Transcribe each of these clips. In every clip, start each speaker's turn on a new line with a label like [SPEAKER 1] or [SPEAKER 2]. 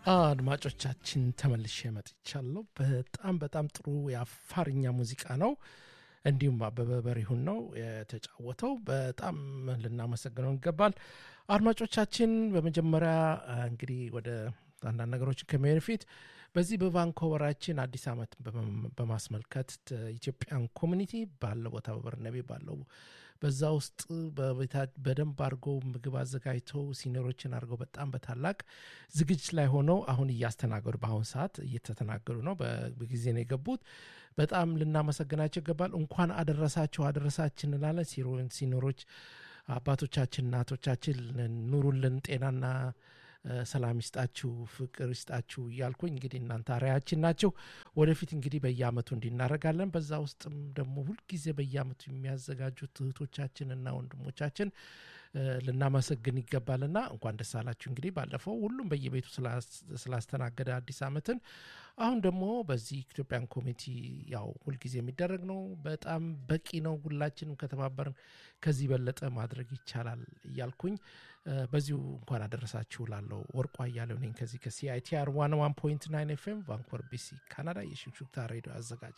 [SPEAKER 1] አድማጮቻችን ተመልሼ መጥቻለሁ። በጣም በጣም ጥሩ የአፋርኛ ሙዚቃ ነው። እንዲሁም አበበ በሪሁን ነው የተጫወተው። በጣም ልናመሰግነው ይገባል። አድማጮቻችን በመጀመሪያ እንግዲህ ወደ አንዳንድ ነገሮችን ከመሄድ ፊት በዚህ በቫንኮቨራችን አዲስ ዓመት በማስመልከት ኢትዮጵያን ኮሚኒቲ ባለው ቦታ በበርነቤ ባለው በዛ ውስጥ በደንብ አድርገው ምግብ አዘጋጅተው ሲኒሮችን አድርገው በጣም በታላቅ ዝግጅት ላይ ሆነው አሁን እያስተናገዱ በአሁን ሰዓት እየተተናገዱ ነው። በጊዜ ነው የገቡት። በጣም ልናመሰግናቸው ይገባል። እንኳን አደረሳችሁ አደረሳችን እንላለን። ሲኖሮች አባቶቻችን እናቶቻችን ኑሩልን፣ ጤናና ሰላም ይስጣችሁ፣ ፍቅር ይስጣችሁ እያልኩኝ እንግዲህ እናንተ አርአያችን ናቸው። ወደፊት እንግዲህ በየአመቱ እንዲናረጋለን። በዛ ውስጥም ደግሞ ሁልጊዜ በየአመቱ የሚያዘጋጁት እህቶቻችንና ወንድሞቻችን ልናመሰግን ይገባልና እንኳን ደስ አላችሁ። እንግዲህ ባለፈው ሁሉም በየቤቱ ስላስተናገደ አዲስ አመትን አሁን ደግሞ በዚህ ኢትዮጵያን ኮሚቴ ያው ሁልጊዜ የሚደረግ ነው። በጣም በቂ ነው። ሁላችንም ከተባበርን ከዚህ በለጠ ማድረግ ይቻላል እያልኩኝ በዚሁ እንኳን አደረሳችሁ ላለው ወርቋ እያለው ነኝ ከዚህ ከሲአይቲአር ዋን ዋን ፖይንት ናይን ኤፍኤም ቫንኮቨር ቢሲ ካናዳ የሽክሹክታ ሬዲዮ አዘጋጅ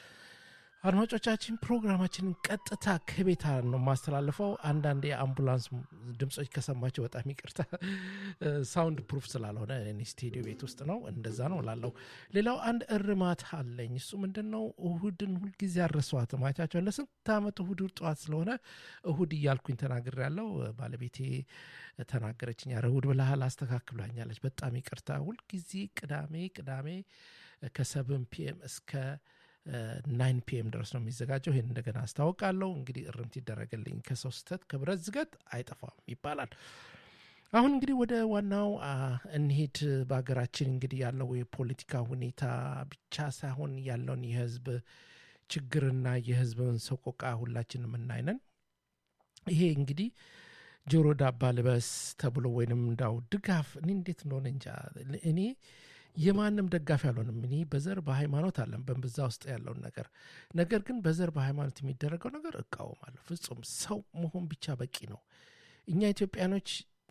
[SPEAKER 1] አድማጮቻችን ፕሮግራማችንን ቀጥታ ከቤታ ነው የማስተላልፈው። አንዳንድ የአምቡላንስ ድምፆች ከሰማቸው በጣም ይቅርታ፣ ሳውንድ ፕሩፍ ስላልሆነ እኔ ስቱዲዮ ቤት ውስጥ ነው፣ እንደዛ ነው ላለው። ሌላው አንድ እርማት አለኝ። እሱ ምንድን ነው? እሁድን ሁልጊዜ አረሷት ማቻቸው ለስንት ዓመት እሁድ ጠዋት ስለሆነ እሁድ እያልኩኝ ተናግር ያለው ባለቤቴ ተናገረችኝ። ኧረ እሁድ ብለሃል አስተካክሏኛለች። በጣም ይቅርታ። ሁልጊዜ ቅዳሜ ቅዳሜ ከሰብን ፒኤም እስከ ናይን ፒኤም ድረስ ነው የሚዘጋጀው። ይህን እንደገና አስታውቃለሁ። እንግዲህ እርምት ይደረግልኝ። ከሰው ስህተት ከብረት ዝገት አይጠፋም ይባላል። አሁን እንግዲህ ወደ ዋናው እንሄድ። በሀገራችን እንግዲህ ያለው የፖለቲካ ሁኔታ ብቻ ሳይሆን ያለውን የህዝብ ችግርና የህዝብን ሰቆቃ ሁላችን የምናይነን። ይሄ እንግዲህ ጆሮ ዳባ ልበስ ተብሎ ወይንም እንዳው ድጋፍ እኔ እንዴት እንደሆነ እንጃ እኔ የማንም ደጋፊ አልሆንም። እኔ በዘር በሃይማኖት አለን በዛ ውስጥ ያለውን ነገር ነገር ግን በዘር በሃይማኖት የሚደረገው ነገር እቃወማለሁ። ፍጹም ሰው መሆን ብቻ በቂ ነው። እኛ ኢትዮጵያኖች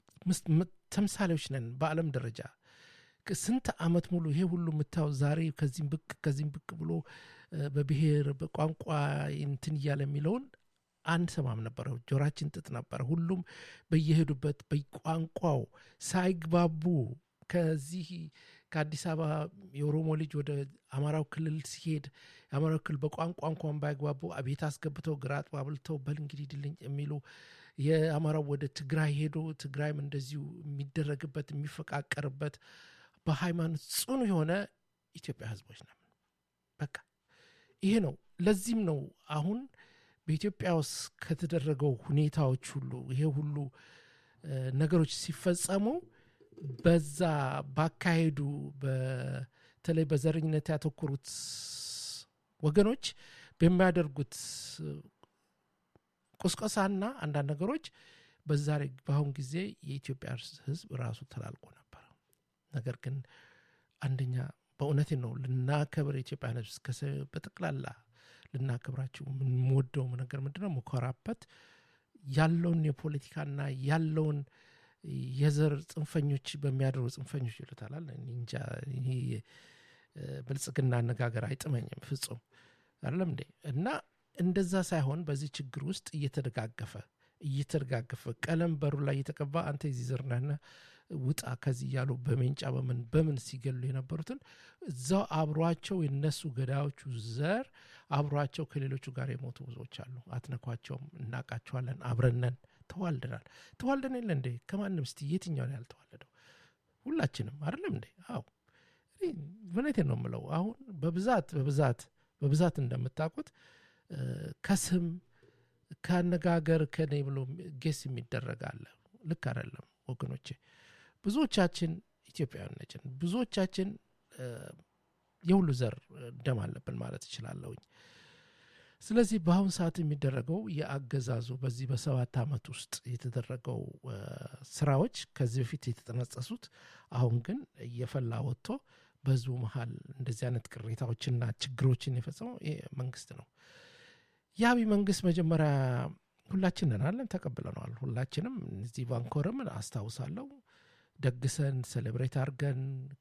[SPEAKER 1] ተምሳሌዎች ነን በዓለም ደረጃ ስንት ዓመት ሙሉ ይሄ ሁሉ የምታየው ዛሬ ከዚህም ብቅ ከዚህም ብቅ ብሎ በብሔር በቋንቋ እንትን እያለ የሚለውን አንሰማም ነበረ። ጆራችን ጥጥ ነበረ። ሁሉም በየሄዱበት በቋንቋው ሳይግባቡ ከዚህ ከአዲስ አበባ የኦሮሞ ልጅ ወደ አማራው ክልል ሲሄድ የአማራው ክልል በቋንቋ እንኳን ባይግባቡ ቤት አስገብተው ግራ አጥባብልተው በል እንግዲህ ድልኝ የሚሉ የአማራው ወደ ትግራይ ሄዶ ትግራይም እንደዚሁ የሚደረግበት የሚፈቃቀርበት በሃይማኖት ጽኑ የሆነ ኢትዮጵያ ህዝቦች ነን። በቃ ይሄ ነው። ለዚህም ነው አሁን በኢትዮጵያ ውስጥ ከተደረገው ሁኔታዎች ሁሉ ይሄ ሁሉ ነገሮች ሲፈጸሙ በዛ ባካሄዱ በተለይ በዘረኝነት ያተኮሩት ወገኖች በሚያደርጉት ቁስቆሳና አንዳንድ ነገሮች በዛሬ በአሁን ጊዜ የኢትዮጵያ ህዝብ ራሱ ተላልቆ ነበር። ነገር ግን አንደኛ በእውነቴ ነው ልናከብር የኢትዮጵያን ህዝብ በጠቅላላ ልናከብራቸው የምንወደው ነገር ምንድነው መኮራበት ያለውን የፖለቲካና ያለውን የዘር ጽንፈኞች በሚያደርጉ ጽንፈኞች ይሉታላል። እንጃ ይሄ ብልጽግና አነጋገር አይጥመኝም ፍጹም አይደለም እንዴ። እና እንደዛ ሳይሆን በዚህ ችግር ውስጥ እየተደጋገፈ እየተደጋገፈ ቀለም በሩ ላይ እየተቀባ አንተ የዚህ ዘር ነህና ውጣ ከዚህ እያሉ በሜንጫ በምን በምን ሲገሉ የነበሩትን እዛው አብሯቸው የነሱ ገዳዮቹ ዘር አብሯቸው ከሌሎቹ ጋር የሞቱ ብዙዎች አሉ። አትነኳቸውም፣ እናቃቸዋለን፣ አብረነን ተዋልደናል። ተዋልደን የለ እንዴ? ከማንም እስቲ የትኛውን ያልተዋለደው? ሁላችንም አይደለም እንዴ? አዎ እውነቴን ነው የምለው። አሁን በብዛት በብዛት በብዛት እንደምታውቁት ከስም ከአነጋገር ከኔ ብሎ ጌስ የሚደረግ አለ። ልክ አይደለም ወገኖቼ። ብዙዎቻችን ኢትዮጵያውያን ነችን። ብዙዎቻችን የሁሉ ዘር ደም አለብን ማለት እችላለሁኝ። ስለዚህ በአሁን ሰዓት የሚደረገው የአገዛዙ በዚህ በሰባት ዓመት ውስጥ የተደረገው ስራዎች ከዚህ በፊት የተጠነጸሱት አሁን ግን እየፈላ ወጥቶ በህዝቡ መሀል እንደዚህ አይነት ቅሬታዎችና ችግሮችን የፈጸመው ይሄ መንግስት ነው። የአብይ መንግስት መጀመሪያ ሁላችን ነናለን ተቀብለነዋል። ሁላችንም እዚህ ቫንኮርም አስታውሳለሁ ደግሰን ሴሌብሬት አድርገን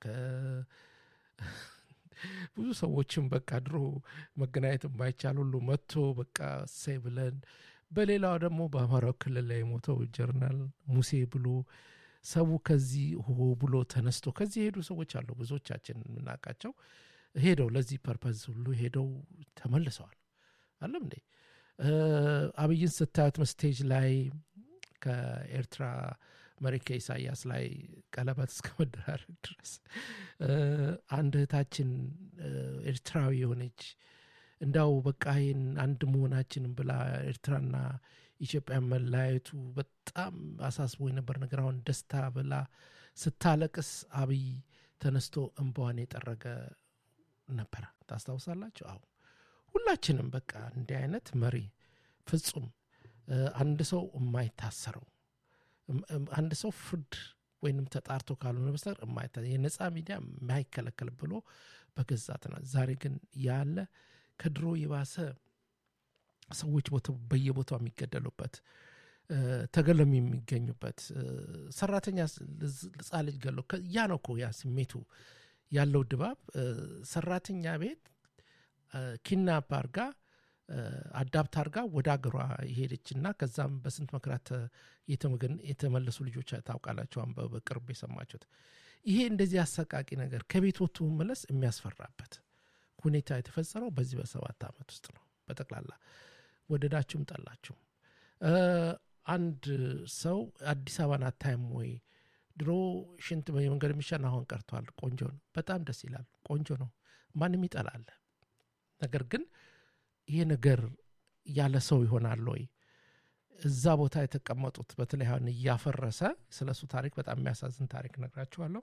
[SPEAKER 1] ብዙ ሰዎችም በቃ ድሮ መገናኘት የማይቻል ሁሉ መጥቶ በቃ እሰይ ብለን በሌላው ደግሞ በአማራው ክልል ላይ የሞተው ጀርናል ሙሴ ብሎ ሰው ከዚህ ሆ ብሎ ተነስቶ ከዚህ የሄዱ ሰዎች አሉ። ብዙዎቻችን የምናውቃቸው ሄደው ለዚህ ፐርፐዝ ሁሉ ሄደው ተመልሰዋል። አለም እንዴ አብይን ስታዩት ስቴጅ ላይ ከኤርትራ መሪ ከኢሳያስ ላይ ቀለበት እስከ መደራረግ ድረስ አንድ እህታችን ኤርትራዊ የሆነች እንዳው በቃ ይህን አንድ መሆናችንን ብላ ኤርትራና ኢትዮጵያ መለያየቱ በጣም አሳስቦ የነበር ነገር አሁን ደስታ ብላ ስታለቅስ አብይ ተነስቶ እንባዋን የጠረገ ነበረ። ታስታውሳላችሁ? አሁ ሁላችንም በቃ እንዲህ አይነት መሪ ፍጹም አንድ ሰው የማይታሰረው አንድ ሰው ፍርድ ወይንም ተጣርቶ ካልሆነ በስተቀር የማይታ የነፃ ሚዲያ የማይከለከል ብሎ በገዛትና ዛሬ ግን ያለ ከድሮ የባሰ ሰዎች በየቦታው የሚገደሉበት ተገለም የሚገኙበት ሰራተኛ ህፃን ልጅ ገለው ያ ነው እኮ ያ ስሜቱ ያለው ድባብ ሰራተኛ ቤት ኪድናፕ አርጋ አዳፕት አርጋ ወደ አገሯ የሄደች እና ከዛም በስንት መከራት የተመለሱ ልጆች ታውቃላቸዋን በቅርብ የሰማችሁት ይሄ እንደዚህ አሰቃቂ ነገር ከቤት ወጥቶ መመለስ የሚያስፈራበት ሁኔታ የተፈጸመው በዚህ በሰባት ዓመት ውስጥ ነው በጠቅላላ ወደዳችሁም ጠላችሁም አንድ ሰው አዲስ አበባን አታይም ወይ ድሮ ሽንት መንገድ የሚሸን አሁን ቀርቷል ቆንጆ ነው በጣም ደስ ይላል ቆንጆ ነው ማንም ይጠላል ነገር ግን ይሄ ነገር ያለ ሰው ይሆናል ወይ እዛ ቦታ የተቀመጡት በተለይ አሁን እያፈረሰ ስለ እሱ ታሪክ በጣም የሚያሳዝን ታሪክ ነግራችኋለሁ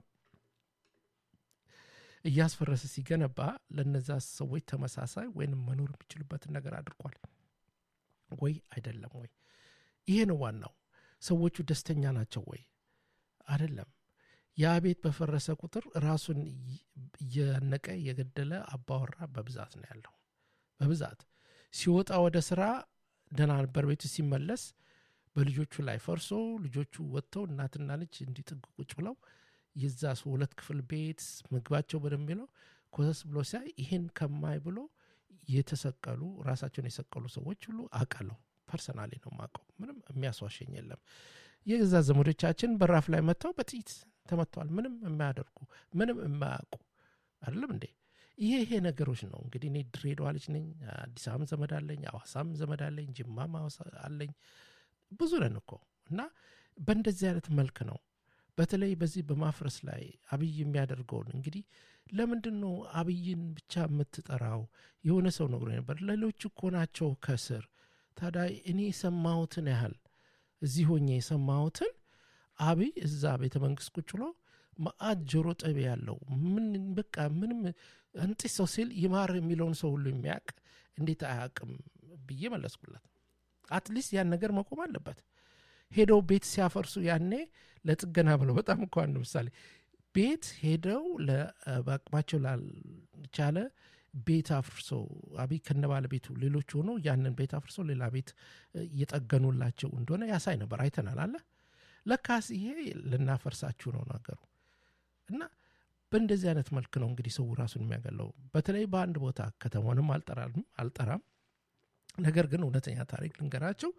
[SPEAKER 1] እያስፈረሰ ሲገነባ ለነዛ ሰዎች ተመሳሳይ ወይንም መኖር የሚችሉበትን ነገር አድርጓል ወይ አይደለም ወይ ይሄ ነው ዋናው ሰዎቹ ደስተኛ ናቸው ወይ አይደለም ያ ቤት በፈረሰ ቁጥር ራሱን እየነቀ የገደለ አባወራ በብዛት ነው ያለው በብዛት ሲወጣ ወደ ስራ ደህና ነበር ቤቱ ሲመለስ በልጆቹ ላይ ፈርሶ ልጆቹ ወጥተው እናትና ልጅ እንዲጥግ ቁጭ ብለው የዛ ሰው ሁለት ክፍል ቤት ምግባቸው በደንብ ነው ኮሰስ ብሎ ሲያይ ይህን ከማይ ብሎ የተሰቀሉ ራሳቸውን የሰቀሉ ሰዎች ሁሉ አውቃለሁ ፐርሰናሊ ነው ማቀው ምንም የሚያስዋሸኝ የለም የገዛ ዘመዶቻችን በራፍ ላይ መጥተው በጥይት ተመጥተዋል ምንም የማያደርጉ ምንም የማያውቁ አይደለም እንዴ ይሄ ይሄ ነገሮች ነው እንግዲህ እኔ ድሬዳዋ ልጅ ነኝ አዲስ አበባም ዘመድ አለኝ አዋሳም ዘመድ አለኝ ጅማም አለኝ ብዙ ነን እኮ እና በእንደዚህ አይነት መልክ ነው በተለይ በዚህ በማፍረስ ላይ አብይ የሚያደርገውን እንግዲህ ለምንድን ነው አብይን ብቻ የምትጠራው የሆነ ሰው ነግሮ ነበር ሌሎች እኮ ናቸው ከስር ታዲያ እኔ የሰማሁትን ያህል እዚህ ሆኜ የሰማሁትን አብይ እዛ ቤተ መንግስት ቁጭ ብሎ ማአት ጆሮ ጠቢ ያለው ምን በቃ ምንም እንጢስ ሰው ሲል ይማር የሚለውን ሰው ሁሉ የሚያውቅ እንዴት አያውቅም ብዬ መለስኩላት አትሊስት ያን ነገር መቆም አለበት ሄደው ቤት ሲያፈርሱ ያኔ ለጥገና ብለው በጣም እኮ አንድ ምሳሌ ቤት ሄደው በአቅማቸው ላልቻለ ቤት አፍርሰው አብይ ከነ ባለቤቱ ሌሎች ሆኖ ያንን ቤት አፍርሰው ሌላ ቤት እየጠገኑላቸው እንደሆነ ያሳይ ነበር አይተናል አለ ለካስ ይሄ ልናፈርሳችሁ ነው ነገሩ እና በእንደዚህ አይነት መልክ ነው እንግዲህ ሰው ራሱን የሚያገለው በተለይ በአንድ ቦታ ከተማንም አልጠራም ነገር ግን እውነተኛ ታሪክ ልንገራቸው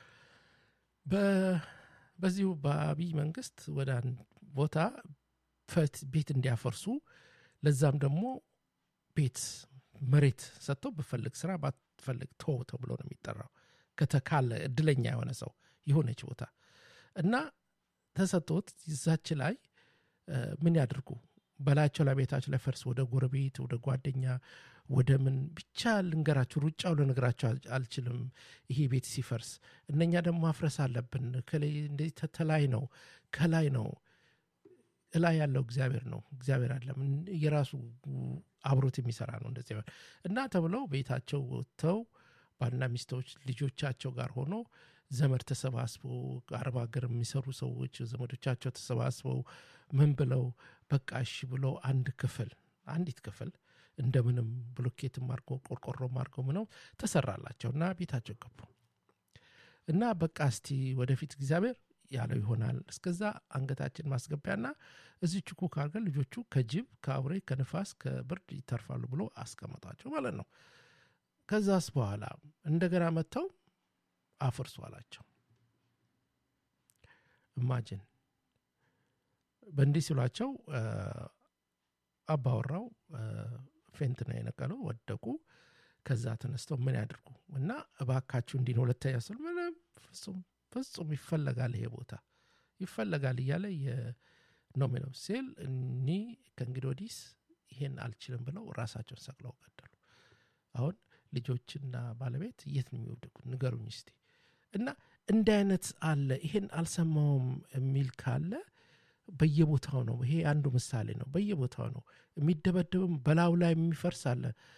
[SPEAKER 1] በዚሁ በአብይ መንግስት ወደ አንድ ቦታ ቤት እንዲያፈርሱ ለዛም ደግሞ ቤት መሬት ሰጥተው ብፈልግ ስራ ባትፈልግ ቶ ተብሎ ነው የሚጠራው ከተካለ እድለኛ የሆነ ሰው የሆነች ቦታ እና ተሰጥቶት ይዛች ላይ ምን ያድርጉ በላያቸው ላይ ቤታቸው ላይ ፈርስ ወደ ጎረቤት ወደ ጓደኛ ወደ ምን ብቻ ልንገራችሁ ሩጫው ልነግራችሁ አልችልም ይሄ ቤት ሲፈርስ እነኛ ደግሞ ማፍረስ አለብን እንደዚህ ተላይ ነው ከላይ ነው እላይ ያለው እግዚአብሔር ነው እግዚአብሔር አለም የራሱ አብሮት የሚሰራ ነው እንደዚህ እና ተብለው ቤታቸው ወጥተው ባልና ሚስቶች ልጆቻቸው ጋር ሆኖ ዘመድ ተሰባስበው አረብ ሀገር የሚሰሩ ሰዎች ዘመዶቻቸው ተሰባስበው ምን ብለው በቃ እሺ ብለው አንድ ክፍል አንዲት ክፍል እንደምንም ብሎኬትም አድርጎ ቆርቆሮም አድርገው ምነው ተሰራላቸው እና ቤታቸው ገቡ እና በቃ እስቲ ወደፊት እግዚአብሔር ያለው ይሆናል። እስከዛ አንገታችን ማስገቢያና እዚች ኩክ አድርገን ልጆቹ ከጅብ ከአውሬ ከንፋስ ከብርድ ይተርፋሉ ብሎ አስቀመጧቸው ማለት ነው። ከዛስ በኋላ እንደገና መጥተው አፍርሱ አላቸው። ኢማጂን በእንዲህ ሲሏቸው አባወራው ፌንት ነው የነቀለው፣ ወደቁ። ከዛ ተነስተው ምን ያድርጉ እና እባካችሁ እንዲህ ነው ሁለተኛ ስል ምንም ፍጹም ፍጹም ይፈለጋል ይሄ ቦታ ይፈለጋል እያለ ነው የሚለው ሲል እኒ ከእንግዲህ ወዲስ ይሄን አልችልም ብለው ራሳቸውን ሰቅለው ገደሉ። አሁን ልጆችና ባለቤት የት ነው የሚወደቁት? ንገሩኝ እስቲ። እና እንዲህ አይነት አለ። ይሄን አልሰማውም የሚል ካለ በየቦታው ነው። ይሄ አንዱ ምሳሌ ነው። በየቦታው ነው የሚደበደብም፣ በላዩ ላይ የሚፈርስ አለ።